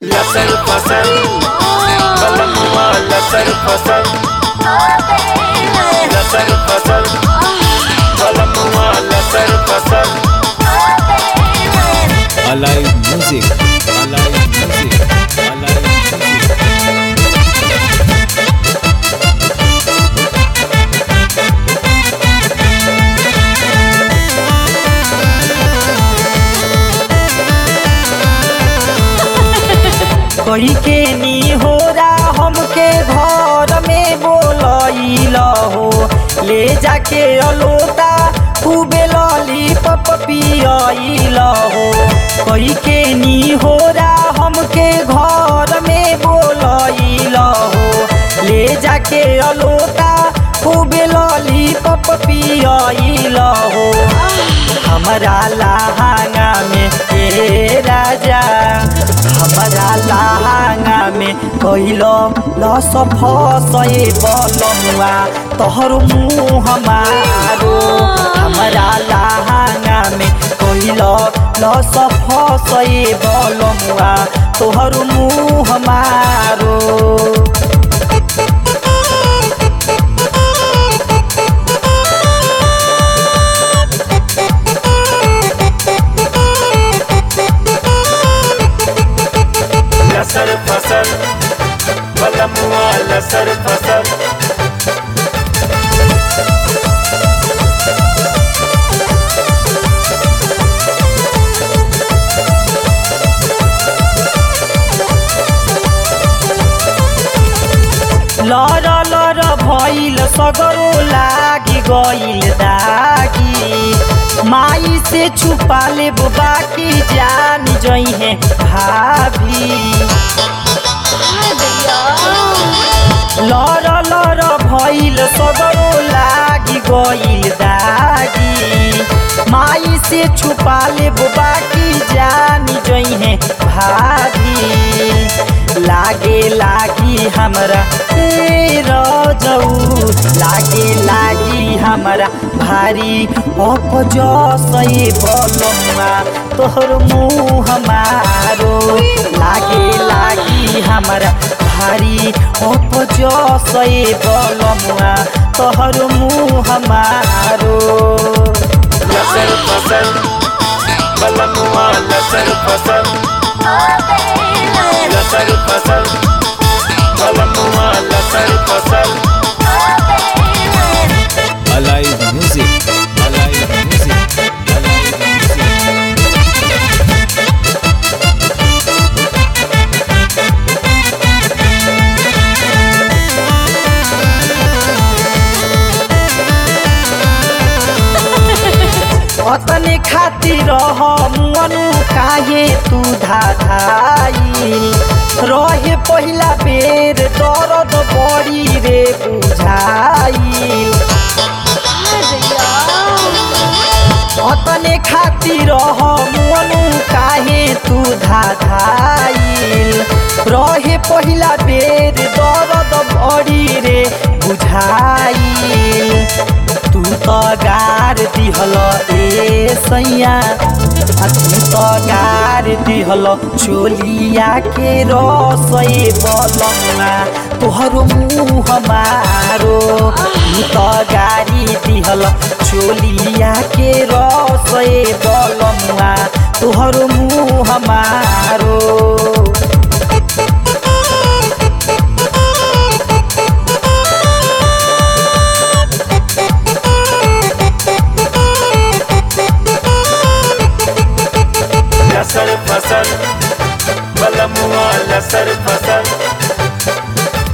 लसर फसल कलमुआ लसर फसल लसर फसल कलमुआ लसर फसल Alive Music. Alive Music. Alive Music. कही के नी हो हमके घर में बोलैल हो ले जाके अलोता खूबे लॉलीपॉप पियैल हो कही के नी हो हमके घर में बोलैल हो ले जाके अलोता खूबे लॉलीपॉप पियैल हो हमरा लहंगा में ए राजा हमरा लहंगा में कैलो लस फसए बलमुआ तोहर मुँह मारो हमरा लहंगा में कैलो लस फसए बलमुआ तोहर मुँह मारो लसर फसल कलमुआ लसर फसल लर लर भइल सगरो लागी गइल दागी माई से छुपा ले बाकी जान जइहे भाभी लर लर भइल सगरो लागी गइल दागी माई से छुपा ले बाकी जान जइहे भाभी लागे लागी हमरा ए रजऊ लागे लागी हमरा भारी अपजसै बलमा तोहर मुँह मारो लागे लागी हमरा भारी अपजसै बलमा तोहर मुँह मारो लसर फसल कलमुआ लसर फसल लसर फसल कलमुआ लसर फसल Alive Music. Alive Music. Alive Music. अतने खातिर मनु काहे तू धाधाई रहे पहिला बेर दर्द बड़ी रे बुझाई अतने खातिर मनु काहे तू धाधाइल रहे पहिला बेर दर्द बड़ी रे बुझाइल तू त गार दिहल ए सैया आ तू त गार दिहल चोलिया के रसै बलमा तोहर मुँह मारो तू त गारी दिहल चोलिया के रसै बलमा तोहर मुँह मारो लसर फसल कलमुआ लसर फसल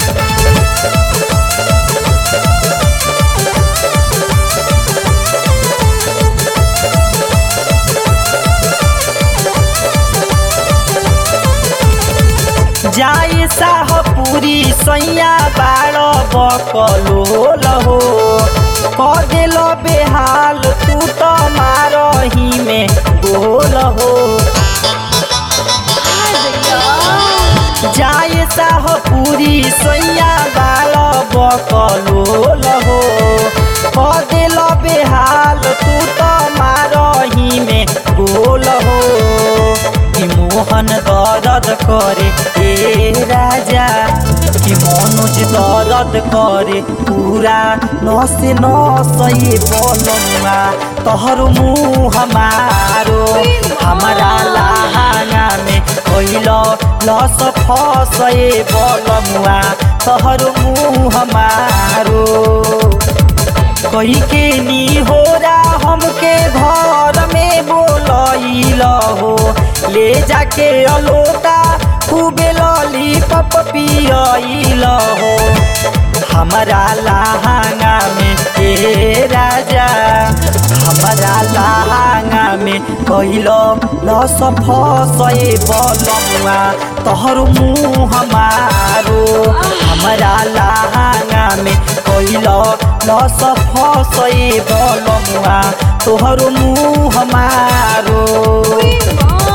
जाए साहपुरी सैया बाड़ बकलो लहो कदेल बेहाल तू त मारही में गोल हो जाए साहपुरी सैया बाड़ बकलो लहो कदेल बेहाल तू त मारही में गोल हो कि मोहन दर्द करे ए राजा कि मनोज दर्द करे पूरा नसे नसए बोलनुआ तोहर मुँह हमारो हमारा लाहाना में कैल लस फसए बोलमुआ तोहर मुँह हमारो कही के नी हो हमके घर में बोलैल हो ले जाके अलोटा खूबे लॉली पप पियल हो हमारा लहंगा में ए राजा हमारा लहंगा में कैलो लस फसए बलमुआ तोहर मुँह हमारो हमारा लहंगा में कैलो लस फसए बलमुआ तोहर मुँह हमारो